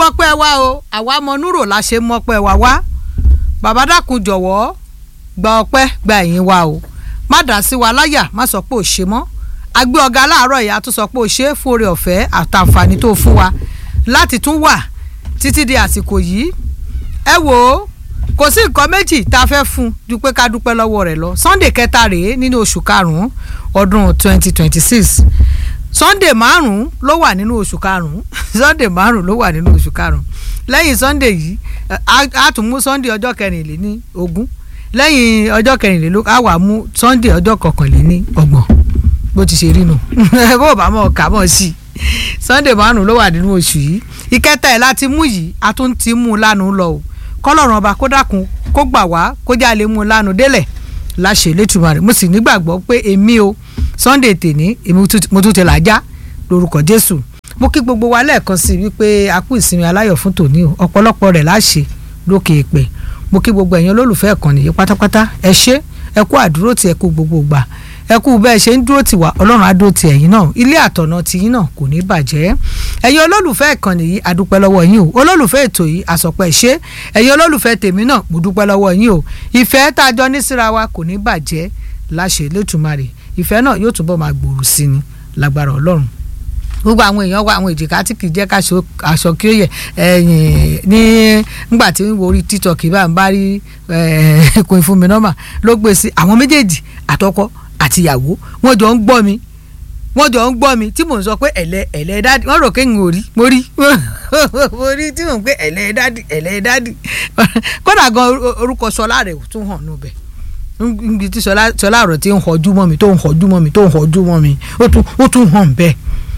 gbọ́pẹ́ wa o àwa mọ núrò la ṣe mọ́pẹ́ wa wá bàbá dákun jọ̀wọ́ gba ọpẹ́ gba ẹ̀yìn wa o má dá sí wa láyà má sọ pé ò ṣe mọ́ agbé ọ̀gá láàárọ̀ ìyá tó sọ pé ò ṣe é fún oore ọ̀fẹ́ àtàǹfààní tó fún wa láti tún wà títí di àsìkò yìí ẹ wò ó kò sí nǹkan méjì tá a fẹ́ fún ju pé ká dúpẹ́ lọ́wọ́ rẹ̀ lọ Sunday kẹta rèé nínú oṣù karùn-ún ọdún twenty twenty six Sunday márùn-ún ló wà nínú oṣù karùn-ún Sunday márùn-ún ló wà nínú oṣù karùn-ún lẹ́yìn Sunday yìí a tún mú Sunday ọjọ́ kẹrìnléní ogún lẹ́yìn ọjọ́ kẹrìnlélógún a wà mú Sunday ọjọ́ kọkànléní ọgbọ̀n bó ti ṣe rí nu bó bá mọ̀ ká mọ̀ sí i Sunday márùn-ún ló wà nínú oṣù yìí ìkẹta ẹ̀ láti mú yìí a tún ti mú un lánàá lọ o kọlọ́run ọba kó dákun kó gbà wá kó já lè mú un lánàá délẹ̀ láṣẹ lẹ́tùmọ̀ rẹ̀ mo sì nígbàgbọ́ pé èmi o Sunday tèní èmi mo tún ti làjá lórúkọ Jésù mo kí gbogbo wa lẹ́ẹ̀kan sí wípé a kú ìsinmi aláyọ̀ fún tòní o ọ̀pọ̀lọpọ̀ rẹ̀ láṣẹ lókè èpè mo kí gbogbo ẹ̀yin olólùfẹ́ ẹ̀kan nìyí pátápátá ẹ ṣé ẹ kú àdúró tí ẹ kú gbogbo gbà ẹ kú bẹ́ẹ̀ ṣe ń dúró tì wá ọlọ́run á dúró tì ẹ̀yin náà ilé àtọ̀nà tìyín náà kò ní bàjẹ́ ẹ̀yin olólùfẹ́ ìkànnì yìí adúpẹ́ lọ́wọ́ yín o olólùfẹ́ ètò yìí àsọpẹ́ ṣe ẹ̀yin olólùfẹ́ tèmi náà mo dúpẹ́ lọ́wọ́ yín o ìfẹ́ tá a jọ ní síra wa kò ní bàjẹ́ láṣẹ Elédùmarè ìfẹ́ náà yóò túbọ̀ máa gbòòrò sí ni lágbára ọlọ́run gbogbo àwọn èèyàn wa àwọn èjìká tí kì í jẹ́ káṣọ aṣọ kí ó yẹ ẹ̀yìn ní ngbà tí ń wo orí tiktok bá ń bá rí ẹ̀ẹ́dẹ́kùn ìfúnmi nọ́mà ló gbé sí àwọn méjèèjì àtọkọ àtìyàwó wọ́n jọ ń gbọ́ mi wọ́n jọ ń gbọ́ mi tí mò ń sọ pé ẹ̀lẹ́ ẹ̀lẹ́ dádì wọ́n rò pé n ò rí mo rí mo rí tí mò ń pé ẹ̀lẹ́ dádì ẹ̀lẹ́ dádì kódà gan orúkọ sọlá rẹ̀ tún hàn nù bẹ̀ níbi tí sọlá rẹ̀ ti ń họjú mọ́ mi tó ń họjú mọ́ mi tó ń họjú mọ́ mi ó tún hàn bẹ́ẹ̀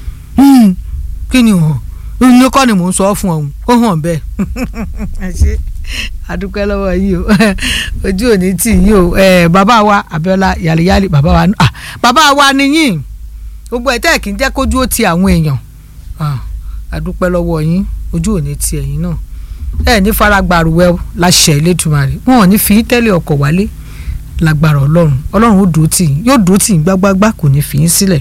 kí ni hàn ní kọ́ ni mò ń sọ fún ọ̀hún ó hàn bẹ́ẹ̀ ṣe adúpẹ́ lọ́wọ́ yìí o ojú òní tì yìí o bàbá wa Abíọ́lá yàlíyàlí bàbá wa ah bàbá wa nìyí gbogbo ẹ̀ tẹ́ kì í jẹ́ kójú ó ti àwọn èèyàn adúpẹ́ lọ́wọ́ yín ojú òní ti ẹ̀yin náà ẹ ní faragbàrúwẹ́ láṣẹ Elédùmarè wọn ò ní fi tẹ́lẹ̀ ọkọ̀ wálé lágbára Ọlọ́run Ọlọ́run ó dúró tì yín yóò dúró tì yín gbágbágbá kò ní fi yín sílẹ̀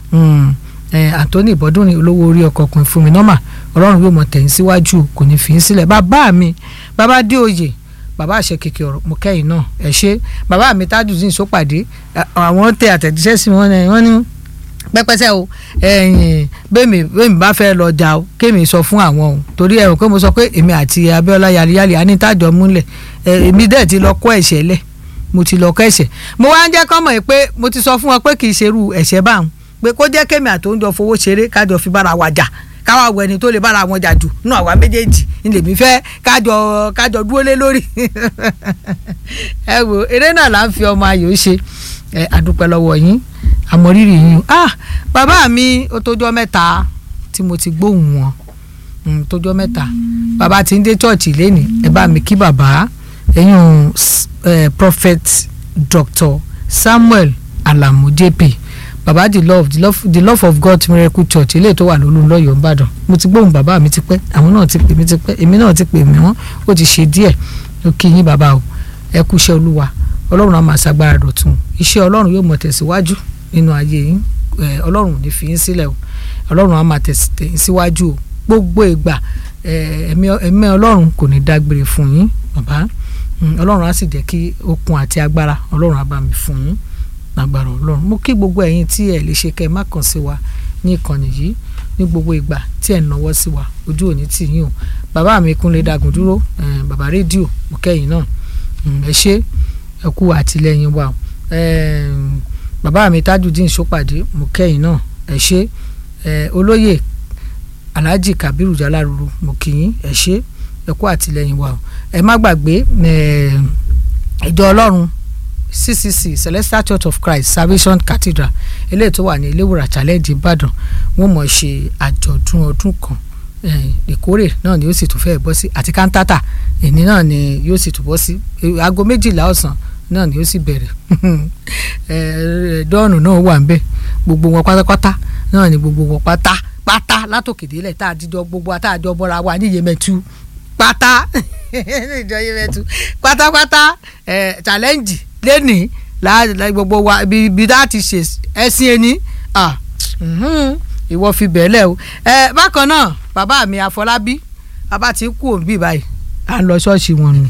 Anthony Bọ́dúnrin olówó orí ọkọ̀ ọkùnrin fún mi nọ́mà Ọlọ́run yóò mọ̀ tẹ̀yìn síwájú kò ní fi yín sílẹ̀ bàbá mi bàbá dé oyè bàbá àṣẹ kèké ọ̀rọ̀ mo kẹ́yìn náà ẹ ṣe bàbá mi Tajudeen Sópàdé àwọn tẹ àtẹ̀jíṣẹ́ sí wọn wọ́n ní pẹ́pẹ́sẹ́ o ẹ̀yìn bẹ́ẹ̀mi bẹ́ẹ̀mi bá fẹ́ lọ jà o kémi sọ fún àwọn o torí ẹ̀rọ pé mo sọ pé èmi àti Abíọ́lá yaliyali anítàjọ múlẹ̀ èmi dẹ̀ ti lọ kọ́ ẹ̀ṣẹ̀ lẹ̀ mo ti lọ kọ́ ẹ̀ṣẹ̀ mo wá ń jẹ́ kọ́ mọ̀ pé mo ti sọ fún wọn pé kì í ṣerú ẹ̀ṣẹ̀ báwọn pé kó jẹ́ kémi àtòúnjọ fowó ṣeré kájọ fi bára wa jà káwa wọ ẹni tó lè bára wọn jà jù nínú àwa méjèèjì ní lèmi fẹ́ kájọ kájọ dúró lé lórí ẹ wo eré náà là ń fi ọmọ ayò ṣe ẹ àdúpẹ́ lọ́wọ́ yín àmọ̀rírì yín ah bàbá mi ó tójọ́ mẹ́ta tí mo ti gbóhùn wọn tójọ́ mẹ́ta bàbá ti ń dé chọ́ọ̀chì lẹ́nìí ẹ bá mi kí bàbá ẹ̀yìn prophet dr samuel alamu jp baba the love the love the love of god miracle church eléyìí tó wà lólu lọ́yọ̀ọ́ nìbàdàn mo ti gbóhùn bàbá mi ti pẹ́ àwọn náà ti pè mí ti pẹ́ èmi náà ti pè mí wọ́n ó ti ṣe díẹ̀ ó kí yín bàbá o ẹ kú iṣẹ́ olúwa ọlọ́run á máa ṣàgbára dọ̀tun iṣẹ́ ọlọ́run yóò mọ̀ tẹ̀síwájú nínú ayé yín ọlọ́run ò ní fi yín sílẹ̀ o ọlọ́run á máa tẹ̀síwájú síwájú o gbogbo ìgbà ẹ̀mí ọlọ́run kò ní dágbére fún yín bàbá ọlọ́run á sì jẹ́ kí okun àti agbára ọlọ́run á bá mi fún yín lágbára ọlọ́run mo kí gbogbo ẹ̀yin tí ẹ lè ṣe kẹ́ ẹ má kàn sí wa ní ìkànnì yìí ní gbogbo ìgbà tí ẹ náwó sí wa ojú òní tì yín o bàbá mi kúnlẹ̀ dàgùn dúró bàbá rédíò mo kẹ́yìn náà ẹ ṣé ẹ kú àtìlẹ́yìn wa bàbá mi Tajudeen Sópàdé mo kẹ́yìn náà ẹ ṣé olóyè Alhaji Kabiru Jaláruru mo kí yín ẹ ṣé ẹ kú àtìlẹ́yìn wa ẹ má gbàgbé ìjọ ọlọ́run ccc celestial church of christ salvation cathedral eléyìí tó wà ní iléwòrán challenge ìbàdàn wọ́n mọ̀ ṣe àjọ̀dún ọdún kan ìkórè náà ni yóò sì tún fẹ́ bọ́ sí àti kántátà èní náà ni yóò sì tún bọ́ sí aago méjìlá ọ̀sán náà ni yóò sì bẹ̀rẹ̀ dọ́ọ̀nù náà wà ń bẹ̀ gbogbo wọn pátápátá náà ni gbogbo wọn pátá pátá látòkèdélẹ̀ tá a dídọ́ gbogbo àtàjọ bọ́ra wa ní iyemẹtu pátá ìjọ iyemẹtu pátápátá challenge lẹ́nìí láàrín gbogbo wa ibi láti ṣe ẹ̀sìn ẹni ìwọ fi bẹ̀ẹ́lẹ̀ o bákan náà bàbá mi àfọlábí a bá ti kú òbí báyìí à ń lọ ṣọ́ọ̀ṣì wọn nù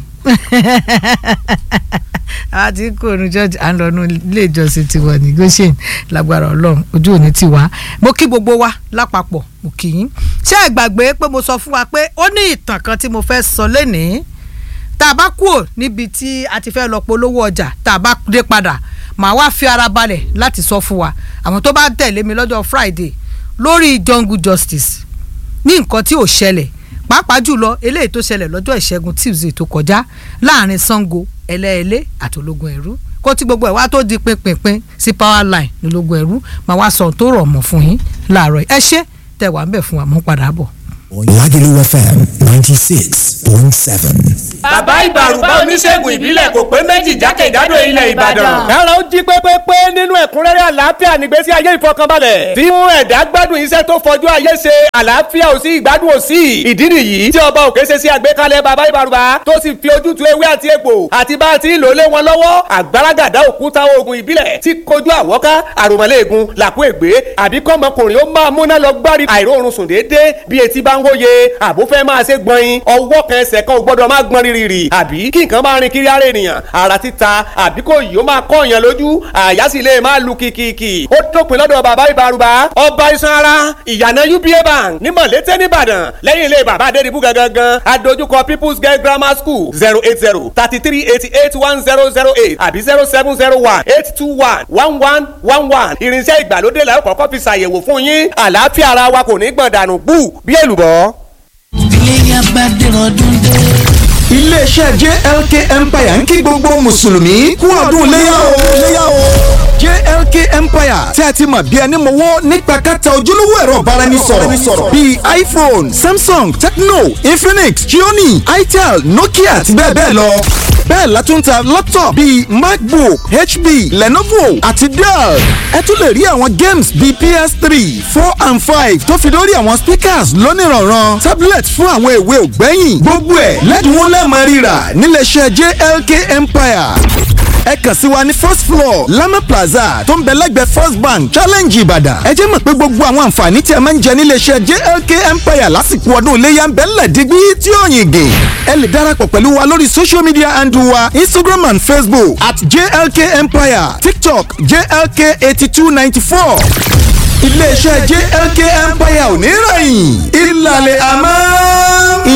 a ti kú òun ṣọ́ọ̀ṣì à ń lọ nú ilé ìjọsìn tiwọn ní goshen lágbára ọlọ́run ojú òní ti wá mo kí gbogbo wa lápapọ̀ mo kì í ṣé ẹ gbàgbé pé mo sọ fún wa pé ó ní ìtàn kan tí mo fẹ́ sọ lénìí tá a bá kúrò níbi tí a ti fẹ́ lọ polówó ọjà tá a bá dé padà màá wá fi ara balẹ̀ láti sọ fún wa àwọn tó bá tẹ̀lé mi lọ́jọ́ Friday lórí jungle justice ní nǹkan tí ò ṣẹlẹ̀ pàápàá jùlọ eléyìí tó ṣẹlẹ̀ lọ́jọ́ ìṣẹ́gun Tuesday tó kọjá láàrin Sango ẹlẹ́ẹ̀lẹ́ àti ológun ẹ̀rú kó tí gbogbo ẹ̀ wá tó di pinpin sí power line ní ológun ẹ̀rú màá wá sọ tó rọ̀ mọ́ fún yín láàárọ̀ ẹ ṣé tẹ̀ wá ń bẹ̀ fún wa mú padà bọ̀. Lagelu FM ninety six point seven. bàbá ìbàrùbá oníṣègùn ìbílẹ̀ kò pé méjì jákèjádò ilẹ̀ ìbàdàn. kára ó jí pépépé nínú ẹ̀kúnrẹ́rẹ́ àlàáfíà nígbésí ayé ìfọkànbalẹ̀. tí mú ẹ̀dá gbádùn iṣẹ́ tó fọjú ayé ṣe àlàáfíà ò sí ìgbádùn ò sí. ìdí nìyí tí ọba òkè ṣe sí àgbékalẹ̀ bàbá ìbàrùbá tó sì fi ojútùú ewé àti egbò àti bá a ti ń lò lé wọn lọ́wọ́ àgbàràgàdá òkúta oògùn ìbílẹ̀ tí kojú àwọ́ká àròmọ́lẹ́ẹ̀gùn làkú ègbé àbí kọ́mọkùnrin ó máa múná lọ gbárí àìróorun sùn déédéé bí etí bá ń wóye àbó fẹ́ máa ṣe gbọ̀nyin ọwọ́ kan ẹsẹ̀ kan ò gbọ́dọ̀ máa gbọ́n rírì àbí kí nǹkan máa rin kiri ara ènìyàn ara títa àbí kò yìí ó máa kọ́ èèyàn lójú àyà sì lè máa lu kìkìkì ó dópin lọ́dọ̀ bàbá ìbárùbá ọba iṣan ara ìyànà uba bank ní mọ̀lété nìbàdàn lẹ́yìn ilé bàbá adédìbú gangan adójúkọ people's girl grammar school zero eight zero thirty three eighty eight one zero zero eight àbí zero seven zero one eight two one one one one one irinṣẹ́ ìgbàlódé la ó kọ́kọ́ fi ṣàyẹ̀wò fún yín àlàáfíà ara wa kò ní gbọ̀n dànù bú bí èlùbọ́ iléyà bá dẹ̀rọ̀ dúndé. iléeṣẹ́ JLK Empire ń kí gbogbo mùsùlùmí kú ọdún léyà o léyà o. JLK Empire tí a ti mọ̀ bí ẹni mọ̀wọ́ nípa kẹta ojúlówó ẹ̀rọ ìbáraẹnisọ̀rọ̀ bíi iPhone Samsung Tecno Infinix Xiaomi Itel Nokia àti bẹ́ẹ̀ bẹ́ẹ̀ lọ. bẹ́ẹ̀ la tún ta laptop bíi MacBook HP Lenovo àti Dell. ẹ tún lè rí àwọn games bíi PS3 four and five tó fi lórí àwọn speakers lónìrànràn tablet fún àwọn èwe ògbẹ́yìn gbogbo ẹ̀ lẹ́dínwó lẹ́ẹ̀mọ́ rírà níléeṣẹ́ JLK Empire ẹ kàn sí wa ní first floor Lama Plaza tó ń bẹ lẹ́gbẹ̀ẹ́ First Bank Challenge Ìbàdàn ẹ jẹ́ mọ̀ pé gbogbo àwọn àǹfààní tí ẹ máa ń jẹ níléeṣẹ́ JLK Empire lásìkò ọdún iléyà ń bẹ ńlẹ̀ dígbí tí ó yìn gè ẹ lè darapọ̀ pẹ̀lú wa lórí social media handle wa Instagram and Facebook at JLK Empire TikTok JLK eighty two ninety four iléeṣẹ́ JLK Empire ò ní rẹ̀yìn ìlàlẹ̀ àmọ́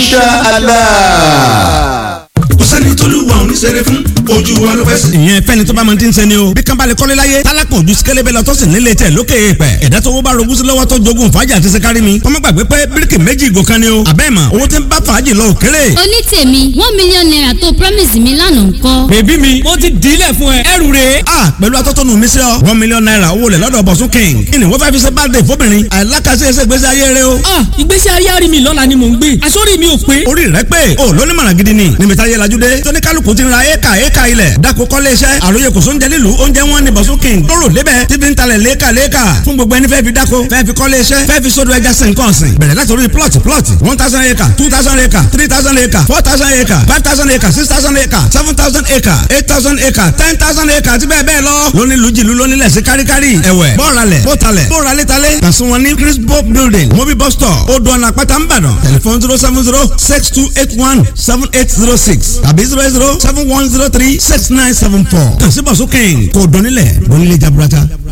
inshallah kò sẹ́ni tóluwa ò ní ṣeré fún ojú wa ló fẹ́ sí. ìyẹn fẹ́ni tó bá máa ti ń sẹ́ni o bí kan bá lè kọ́lé láyé tálákùn ojú sikẹ́lẹ́bẹ̀ lọ tó sì nílé tẹ̀ lókè èèpẹ̀ ẹ̀dá tó wó bá rogún sí lọ́wọ́ tó jogún fàájì àti sẹ́kárì mi wọ́n má gbàgbé pé bíríkì méjì ìgò kan ni o àbẹ́ mà owó tí ń bá fàájì lọ òkèrè. oní tèmi one million naira tó promise mi lánàá ńkọ́. bèbí mi mo ti dílẹ̀ fún ẹ ẹrù rè. a pẹ̀lú atọ́tọ́nu mi sí ọ one million naira owó lẹ̀ lọ́dọ̀ bọ̀sún king kí ni wọ́n fẹ́ fi ṣe birthday fóbìnrin àìlákàṣe ẹsẹ̀ ìgbésí ayé rẹ o. ah ìgbésí ayé àrí mi lọ́la ni mò ń gbé àsọ́rí mi ò pé. orí rẹ pé o lóní mọ̀ràn gidi ni níbi táyé lajú dé tóní kálukú ti ra éka éka ilẹ̀ dako kọ́lé iṣẹ́ àròyé kò sóúnjẹ nílùú oúnjẹ wọn ni bọ̀sún king lóró lébẹ̀ tí fi ń talẹ̀ léka léka fún gbogbo ẹni fẹ́ fi dako fẹ́ fi kọ́lé iṣẹ́ fẹ́ fi sódò ẹja sìn kàn sìn bẹ̀rẹ̀ láti orí plot plot one thousand acre two thousand acre three thousand acre four thousand acre five thousand acre six thousand acre seven thousand acre eight thousand acre ten thousand acre àti bẹ́ẹ̀ bẹ́ẹ̀ lọ lóní lùjìlú lóní lẹ̀ sí káríkárí ẹ̀wẹ̀ bọ́ọ̀ralẹ̀ bọ́ọ̀talẹ̀ bọ́ọ̀ralẹ̀talẹ̀ kàsùn wọn ní crispo building mobil bus store odò ọ̀nà àpáta ńbàdàn tẹlifon zero seven zero six two eight one seven eight zero six tàbí zero eight zero seven one zero three six nine seven four kàn sí bọ̀sùn kẹ́hìn kò dọ́nilẹ̀ dọ́nilẹ̀ jaburata.